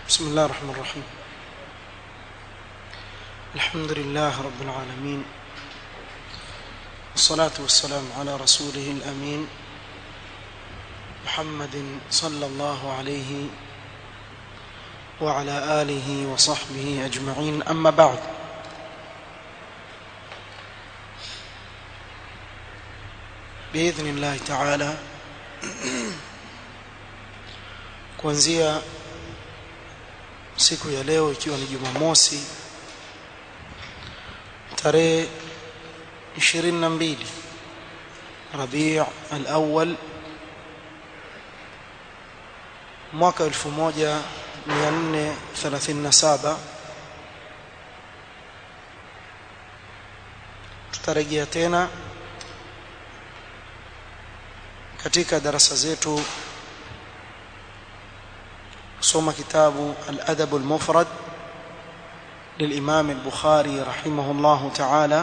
بسم الله الرحمن الرحيم الحمد لله رب العالمين والصلاة والسلام على رسوله الأمين محمد صلى الله عليه وعلى آله وصحبه أجمعين أما بعد بإذن الله تعالى kuanzia siku ya leo ikiwa ni Jumamosi tarehe 22 Rabi' al-Awwal mwaka 1437 tutarejea tena katika darasa zetu kusoma kitabu al-Adab al-Mufrad للإمام البخاري رحمه الله تعالى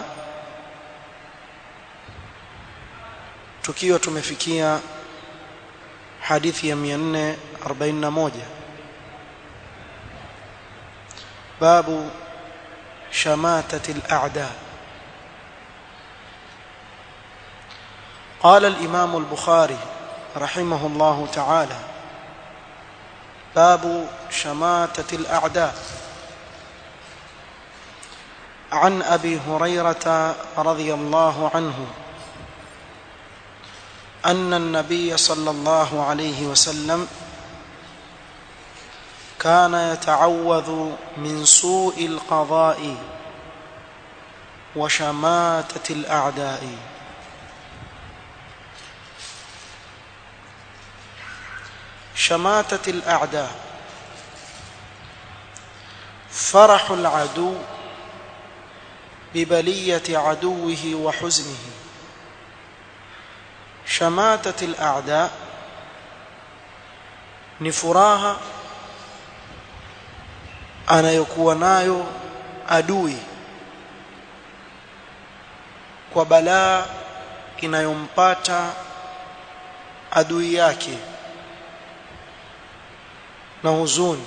tukiwa tumefikia hadithi ya 441 babu shamatati al-a'da قال الإمام البخاري رحمه الله تعالى باب شماتة الأعداء عن أبي هريرة رضي الله عنه أن النبي صلى الله عليه وسلم كان يتعوذ من سوء القضاء وشماتة الأعداء شماتة الأعداء فرح العدو ببلية عدوه وحزنه شماتة الأعداء ni furaha anayokuwa nayo adui kwa balaa inayompata adui yake na huzuni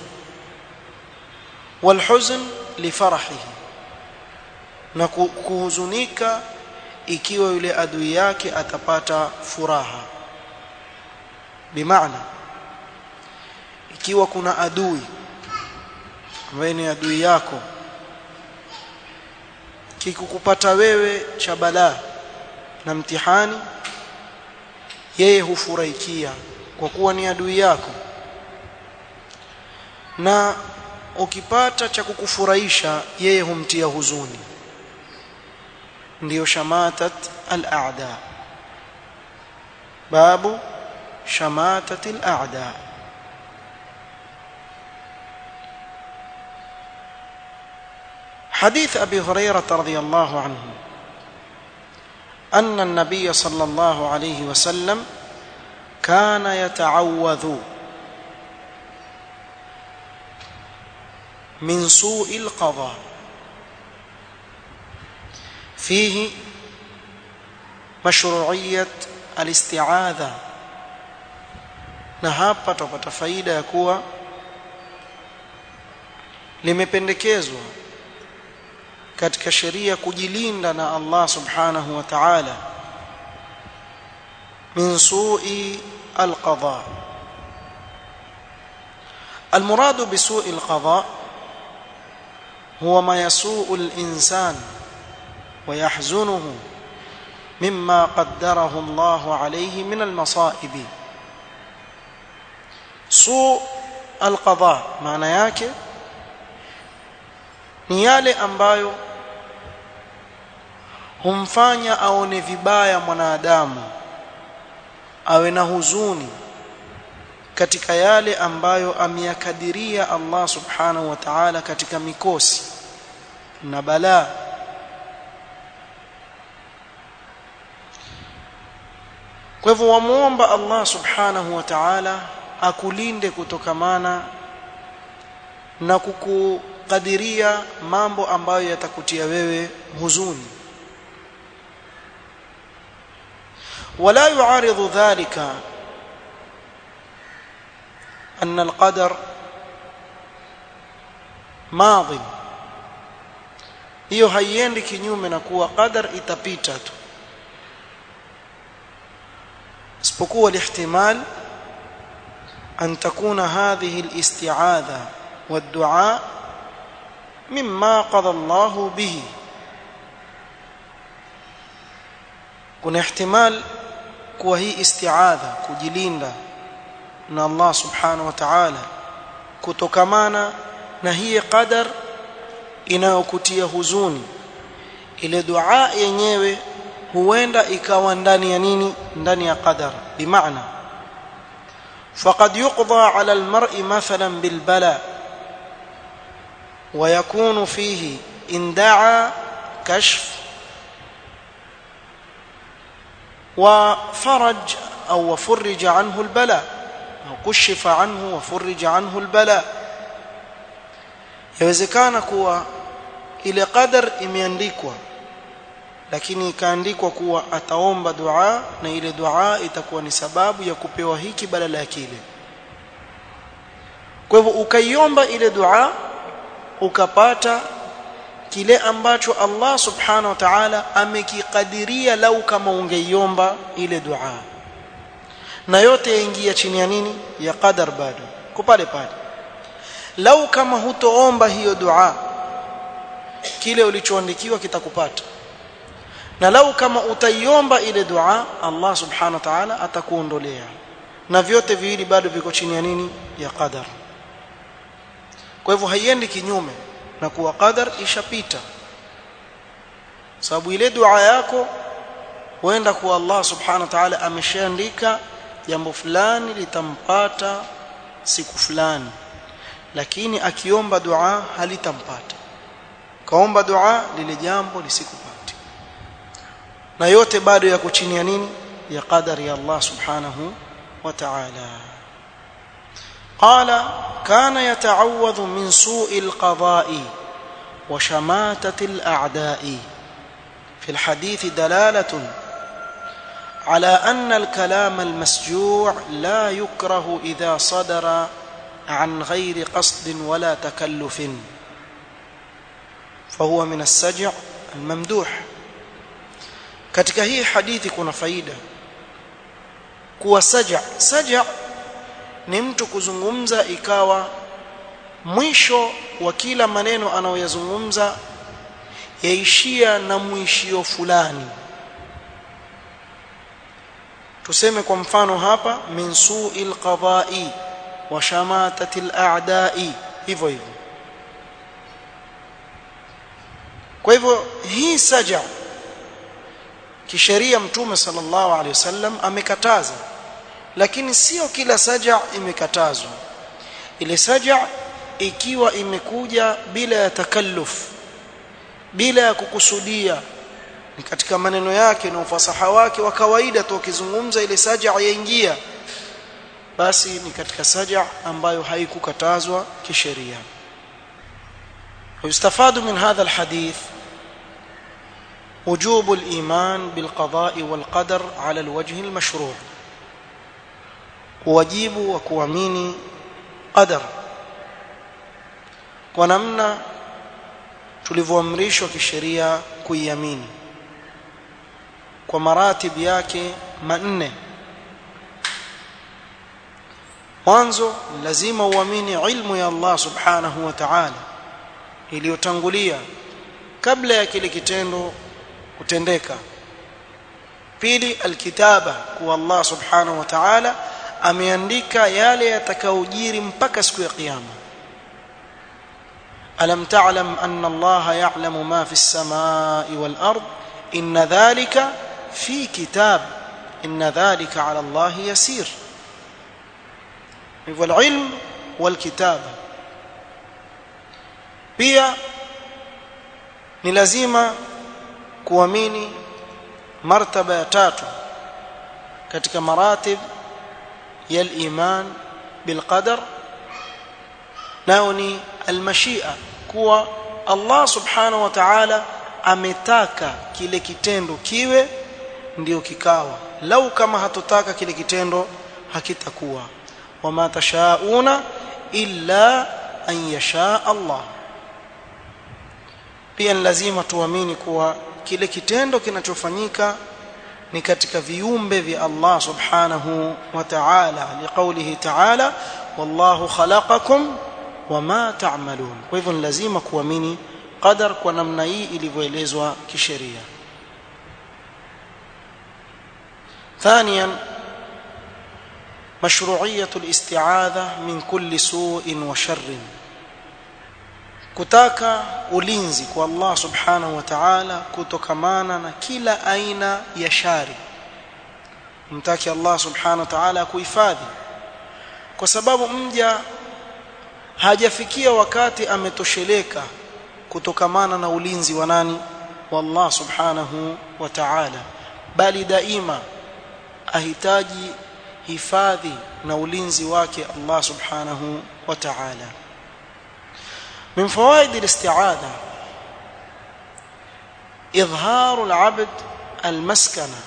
walhuzn lifarahihi na kuhuzunika ikiwa yule adui yake atapata furaha bimaana ikiwa kuna adui ambaye ni adui yako kikukupata wewe cha balaa na mtihani yeye hufurahikia kwa kuwa ni adui yako na ukipata cha kukufurahisha yeye humtia huzuni ndiyo shamatat al-a'da babu shamatat al-a'da حديث أبي هريرة رضي الله عنه أن النبي صلى الله عليه وسلم كان يتعوذ من سوء القضاء فيه مشروعية الاستعاذة na hapa tupata faida ya kuwa limependekezwa katika sheria kujilinda na Allah subhanahu wa ta'ala min su'i al-qada المراد بسوء القضاء هو ما يسوء الإنسان ويحزنه مما قدره الله عليه من المصائب سوء القضاء maana yake ni yale ambayo humfanya aone vibaya mwanadamu awe na huzuni katika yale ambayo ameyakadiria Allah subhanahu wa ta'ala katika mikosi na balaa kwa hivyo wamuomba Allah subhanahu wa ta'ala akulinde kutokamana na kukukadiria mambo ambayo yatakutia wewe huzuni ولا يعارض ذلك أن القدر madhi hiyo haiendi kinyume na kuwa qadar itapita tu isipokuwa lihtimal an takuna hadhihi alisti'adha والدعاء مما قضى الله به kuna ihtimal kuwa hii isti'adha kujilinda na Allah subhanahu wa ta'ala kutokamana na hii qadar inayokutia huzuni ile dua yenyewe huenda ikawa ndani ya nini ndani ya qadar bimaana faqad yuqda ala almar'i mathalan bilbala ويكون فيه إن دعا كشف وفرج أو وفرج عنه البلاء أو كشف عنه وفرج عنه البلاء yawezekana kuwa ile qadar imeandikwa lakini ikaandikwa kuwa ataomba dua na ile dua itakuwa ni sababu ya kupewa hiki badala ya kile kwa hivyo ukaiomba ile dua ukapata kile ambacho Allah subhanahu wa ta'ala amekikadiria lau kama ungeiomba ile dua na yote yaingia chini ya nini ya qadar bado kupale pale lau kama hutoomba hiyo dua kile ulichoandikiwa kitakupata na lau kama utaiomba ile dua Allah subhanahu wa ta'ala atakuondolea na vyote viwili bado viko chini ya nini ya qadar kwa hivyo haiendi kinyume na kuwa qadar ishapita sababu ile dua yako huenda kuwa Allah subhanahu wa ta'ala ameshaandika jambo fulani litampata siku fulani lakini akiomba dua halitampata kaomba dua lile jambo lisikupate na yote bado yako chini ya nini ya qadari ya Allah subhanahu wa ta'ala قال كان يتعوذ من سوء القضاء وشماتة الأعداء في الحديث دلالة على أن الكلام المسجوع لا يكره إذا صدر عن غير قصد ولا تكلف فهو من السجع الممدوح katika hii hadithi kuna faida kuwa saja saja ni mtu kuzungumza ikawa mwisho wa kila maneno anayoyazungumza yaishia na mwishio fulani tuseme kwa mfano hapa min su'il qada'i wa shamatati al-a'da'i hivyo hivyo kwa hivyo hii saja kisheria mtume sallallahu alaihi wasallam amekataza lakini sio kila saja imekatazwa ile saja ikiwa imekuja bila ya takalluf bila ya kukusudia ni katika maneno yake na ufasaha wake wa kawaida tu ukizungumza ile saja yaingia basi ni katika saja ambayo haikukatazwa kisheria ويستفاد من هذا الحديث وجوب الإيمان بالقضاء والقدر على الوجه المشروع wajibu wa kuamini qadar kwa namna tulivyoamrishwa kisheria kuiamini kwa maratib yake manne mwanzo lazima uamini ilmu ya Allah subhanahu wa ta'ala iliyotangulia kabla ya kile kitendo kutendeka pili alkitaba kuwa Allah subhanahu wa ta'ala ameandika yale yatakayojiri mpaka siku ya kiyama alam ta'lam anna allaha ya'lamu ma fi as-samai wal ard inna dhalika fi kitab inna dhalika 'ala allahi yasir hivyo ilm wal kitaba pia ni lazima kuamini martaba ya tatu katika maratib ya al-iman bil qadar nao ni al-mashia kuwa Allah subhanahu wa ta'ala ametaka kile kitendo kiwe ndio kikawa lau kama hatotaka kile kitendo hakitakuwa wama tashauna illa an yasha Allah pia ni lazima tuamini kuwa kile kitendo kinachofanyika ni katika viumbe vya Allah subhanahu wa ta'ala liqaulihi ta'ala wallahu khalaqakum wama ta'malun kwa hivyo ni lazima kuamini qadar kwa namna hii ilivyoelezwa kisheria ثانيا مشروعية الاستعاذة من كل سوء وشر kutaka ulinzi kwa Allah subhanahu wa ta'ala kutokamana na kila aina ya shari mtaki Allah subhanahu wa ta'ala kuhifadhi kwa sababu mja hajafikia wakati ametosheleka kutokamana na ulinzi wa nani wa Allah subhanahu wa ta'ala bali daima ahitaji hifadhi na ulinzi wake Allah subhanahu wa ta'ala من فوائد الاستعاذة إظهار العبد المسكنة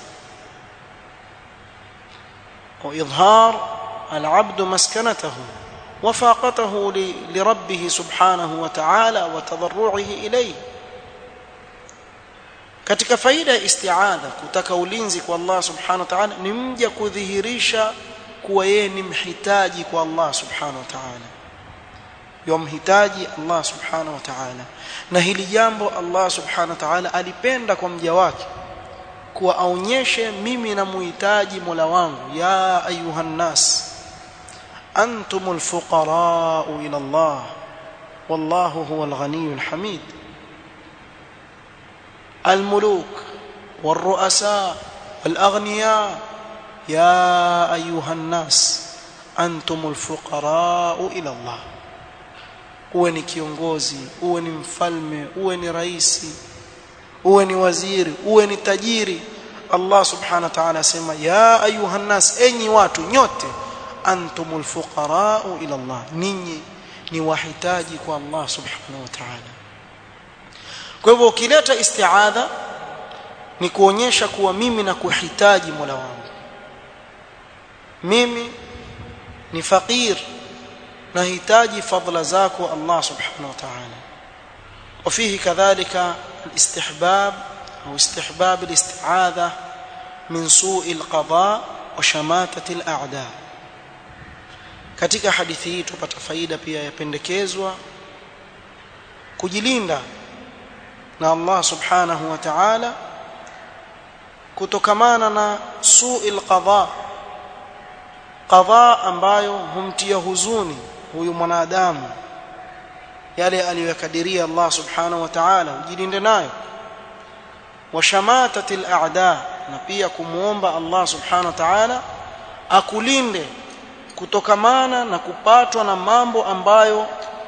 وإظهار العبد مسكنته وفاقته لربه سبحانه وتعالى وتضرعه إليه katika faida ya istiadha kutaka ulinzi kwa Allah subhanahu wa ta'ala ni mja kudhihirisha kuwa yeye ni mhitaji kwa Allah subhanahu wa ta'ala yomhitaji Allah subhanahu wa ta'ala na hili jambo Allah subhanahu wa ta'ala alipenda kwa mja wake kuwa aonyeshe mimi namuhitaji Mola wangu ya ayuhan nas antumul fuqara ila Allah wallahu huwal ghaniyyul hamid الملوك والرؤساء والأغنياء يا أيها الناس أنتم الفقراء إلى الله uwe ni kiongozi uwe ni mfalme uwe ni raisi uwe ni waziri uwe ni tajiri Allah subhanahu wa ta'ala asema ya ayuhan nas enyi watu nyote antumul fuqara ila Allah ninyi ni wahitaji kwa Allah subhanahu wa ta'ala kwa hivyo ukileta istiadha ni kuonyesha kuwa mimi na kuhitaji Mola wangu mimi ni fakir nahitaji fadla zako Allah subhanahu wa ta'ala وفيه كذلك الاستحباب أو استحباب الاستعاذة من سوء القضاء وشماتة الأعداء katika hadithi hii tupata faida pia yapendekezwa kujilinda na Allah subhanahu wa ta'ala kutokamana na su'il qadha qadha ambayo humtia huzuni huyu mwanadamu yale aliyokadiria Allah subhanahu wa ta'ala ujilinde nayo washamatatil a'da na pia kumuomba Allah subhanahu wa ta'ala akulinde kutokamana na kupatwa na mambo ambayo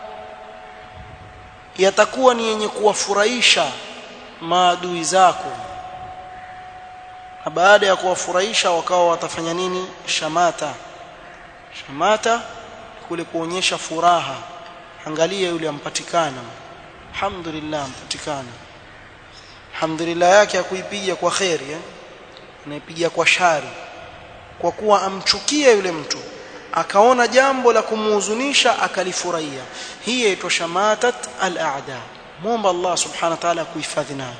yatakuwa ni yenye kuwafurahisha maadui zako na baada ya kuwafurahisha wakawa watafanya nini shamata shamata kule kuonyesha furaha angalia yule ampatikana alhamdulillah ampatikana alhamdulillah yake akuipiga kwa khairi eh? anaipiga kwa shari kwa kuwa amchukia yule mtu akaona jambo la kumuhuzunisha akalifurahia hii yaitwa shamatat al-a'da muomba Allah subhanahu wa ta'ala kuhifadhi nayo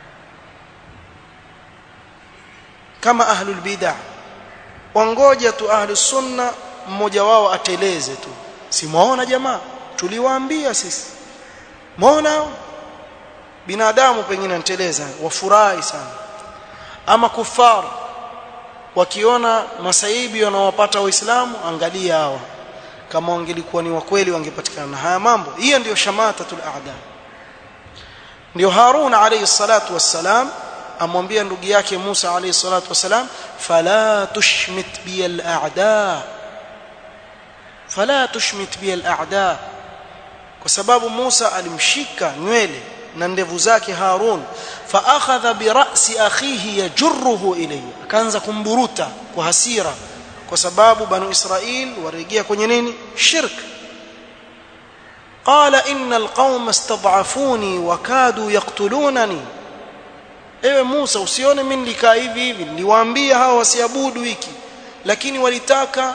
kama ahlul bid'ah wangoja tu ahlus sunna mmoja wao ateleze tu simuona jamaa tuliwaambia sisi muona binadamu pengine anteleza wafurahi sana ama kufar wakiona masaibi wanaowapata waislamu angalia hawa kama wangelikuwa ni wakweli wangepatikana na haya mambo hiyo ndiyo shamatatul a'da ndio Harun alayhi salatu wassalam amwambia ndugu yake Musa alayhi salatu wassalam fala tushmit bi al-a'da fala tushmit bi al-a'da kwa sababu Musa alimshika nywele na ndevu zake Harun fa akhadha bi ra'si akhihi yajruhu ilayhi akaanza kumburuta kwa hasira kwa sababu banu Israil warejea kwenye nini shirk qala innal qauma istad'afuni wa kadu yaqtulunani ewe Musa usione mimi nilikaa hivi hivi niliwaambia hawa wasiabudu hiki lakini walitaka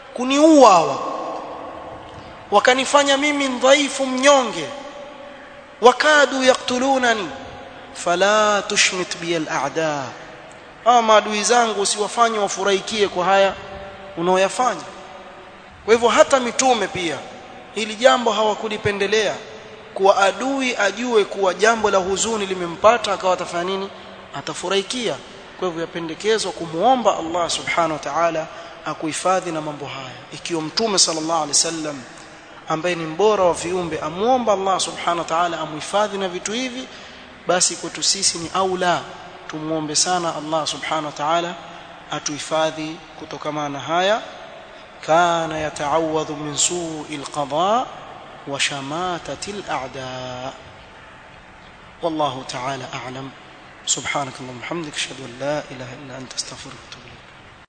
kuniua hawa wakanifanya mimi dhaifu mnyonge wakadu yaqtulunani fala tushmit bi al-a'da ama maadui zangu usiwafanye wafurahikie kwa haya unaoyafanya kwa hivyo hata mitume pia hili jambo hawakulipendelea kuwa adui ajue kuwa jambo la huzuni limempata akawa atafanya nini atafurahikia kwa hivyo yapendekezwa kumuomba Allah subhanahu wa ta'ala akuhifadhi na mambo haya ikiwa mtume sallallahu alaihi wasallam ambaye ni mbora wa viumbe amuomba Allah subhanahu wa ta'ala amuhifadhi na vitu hivi basi kwetu sisi ni aula tumuombe sana Allah subhanahu wa ta'ala atuhifadhi kutokana na haya kana yata'awadhu min su'il qada wa shamatati al-a'da wallahu ta'ala a'lam subhanak allahumma hamdika ashhadu an la ilaha illa anta astaghfiruka wa atubu